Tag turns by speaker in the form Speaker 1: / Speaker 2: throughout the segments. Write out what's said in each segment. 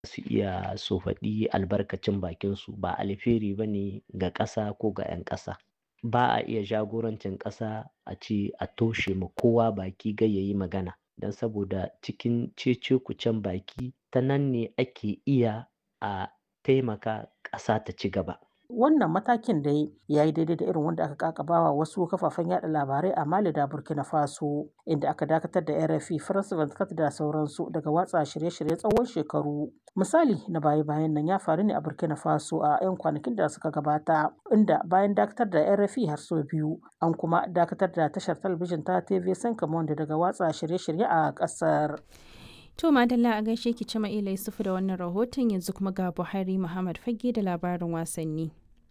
Speaker 1: su iya su faɗi albarkacin bakinsu ba alheri ba ne ga ƙasa ko ga 'yan ƙasa. Ba a iya jagorancin ƙasa a ce a toshe ma kowa baki gai ya yi magana don saboda cikin cece-kucen baki ta nan ne ake iya a taimaka ƙasa ta ci gaba.
Speaker 2: Wannan matakin dai ya yi daidai da irin wanda aka ƙaƙabawa wasu kafafen yaɗa labarai a Mali da Burkina Faso, inda aka dakatar da RFI, France 24 da sauransu daga watsa shirye-shirye tsawon shekaru. Misali na baya-bayan nan ya faru ne a Burkina Faso a 'yan kwanakin da suka gabata, inda bayan dakatar da RFI har sau biyu, an kuma dakatar da tashar talabijin ta TV5 Monde daga watsa shirye-shirye a ƙasar.
Speaker 3: To Madalla a gaishe ki Cima Ila Yusufu da wannan rahoton yanzu kuma ga Buhari Muhammad Fage da labarin wasanni.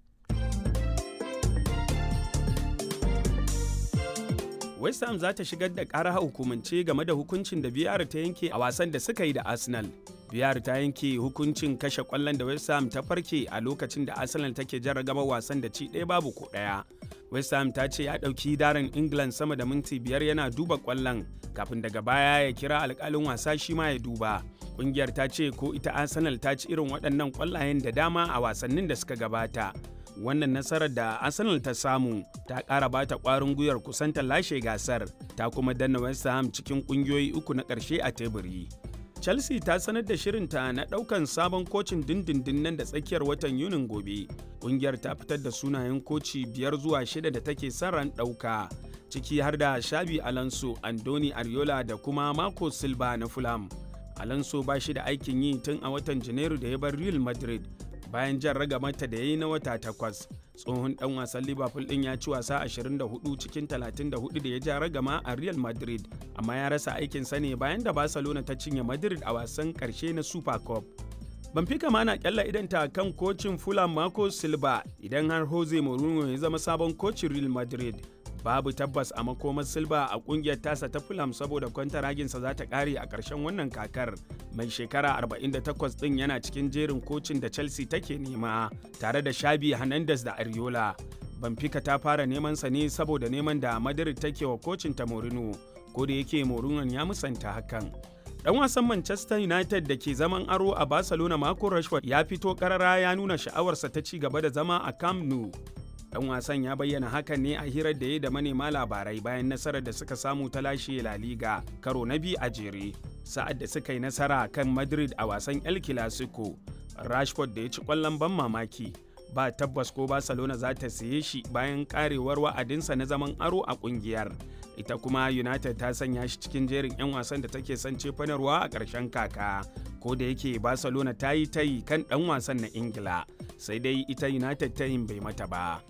Speaker 4: West Ham za ta shigar da ƙara hukumance game da hukuncin da VR ta yanke a wasan da suka yi da Arsenal. VR ta yanke hukuncin kashe ƙwallon da West Ham ta farke a lokacin da Arsenal take jarragaba wasan da ci ɗaya babu ko ɗaya. West Ham ta ce ya ɗauki darin England sama da minti biyar yana duba ƙwallon kafin daga baya ya kira alƙalin wasa shi ma ya duba. Ƙungiyar ta ce ko ita Arsenal ta ci irin waɗannan ƙwallayen da dama a wasannin da suka gabata. wannan nasarar da arsenal ta samu ta ƙara bata ƙwarin gwiwar kusanta lashe gasar ta kuma danna west ham cikin ƙungiyoyi uku na ƙarshe a teburi chelsea ta sanar da shirinta na ɗaukan sabon kocin dindindin nan da tsakiyar watan yunin gobe ƙungiyar ta fitar da sunayen koci biyar zuwa shida da take son ran ɗauka ciki har da shabi alonso andoni ariola da kuma marco silva na fulham alonso ba shi da aikin yi tun a watan janairu da ya bar real madrid bayan jan ragamata da ya yi na wata takwas tsohon dan wasan liverpool din ya ci wasa 24 cikin 34 da ya ja ragama a real madrid amma ya rasa aikinsa ne bayan da barcelona ta cinye madrid a wasan karshe na super cup Benfica ma na kyalla idanta kan kocin Fulham Marco Silva idan har Jose Mourinho ya zama sabon kocin Real Madrid. Babu tabbas a makomar Silva a kungiyar tasa ta Fulham saboda kwantaraginsa za ta kare a ƙarshen wannan kakar. Mai shekara 48 ɗin yana cikin jerin kocin da Chelsea take nema tare da Shabi Hernandez da Ariola. Benfica ta fara neman sa ne saboda neman da Madrid take wa kocin ta Mourinho, ko da yake Mourinho ya musanta hakan. Dan wasan Manchester United da ke zaman aro a Barcelona Marco Rashford ya fito karara ya nuna sha'awarsa ta ci gaba da zama a Camp Nou. Dan wasan ya bayyana hakan ne a hirar da ya da manema labarai bayan nasarar da suka samu ta lashe La Liga karo na biyu a jere. Sa'ad da suka yi nasara kan Madrid a wasan El Clasico, Rashford da ya ci kwallon ban mamaki. Ba tabbas ko Barcelona za ta siye shi bayan karewar wa'adinsa na zaman aro a kungiyar. ita kuma united ta sanya shi cikin jerin 'yan wasan da take son cefanarwa a ƙarshen kaka ko da yake barcelona ta yi tayi kan ɗan wasan na ingila sai dai ita united tayin bai mata ba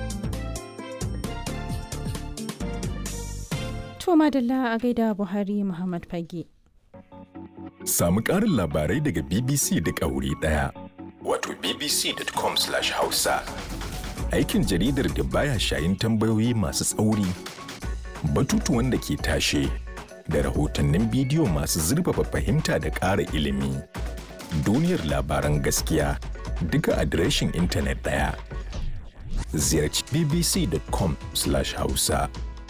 Speaker 3: To madalla a gaida Buhari Muhammad Fage.
Speaker 5: Samu ƙarin labarai daga BBC duk a wuri ɗaya. Wato bbc.com/hausa. Aikin jaridar da baya shayin tambayoyi masu tsauri. batutuwan da ke tashe da rahotannin bidiyo masu zurfafa fahimta da ƙara ilimi. Duniyar labaran gaskiya duka adireshin intanet ɗaya. Ziyarci bbc.com/hausa.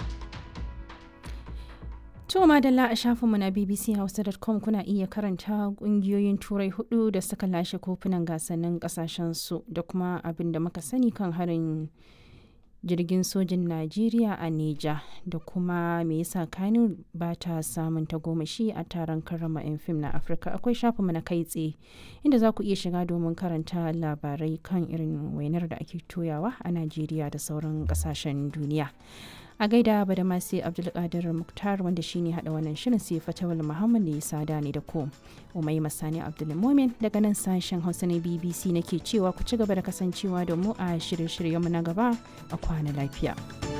Speaker 3: To madalla a shafinmu na bbchausa.com kuna iya karanta kungiyoyin turai hudu da suka lashe kofunan gasannin kasashensu da kuma abin da muka sani kan harin jirgin sojin Najeriya a Neja da kuma me yasa Kano ba ta samun tagomashi a taron karrama 'yan fim na Afirka akwai shafinmu na kai tsaye inda za ku iya shiga domin karanta labarai kan irin wainar da ake toyawa a Najeriya da sauran kasashen duniya. a gaida ba da masu abdulkadir muktar wanda shine hada wannan shirin sai fatawal muhammad da ya sada ne da ku umai masani abdulmomin daga nan sashen hausa na bbc nake cewa ku ci gaba da kasancewa da mu a shirye-shiryenmu na gaba a kwana lafiya.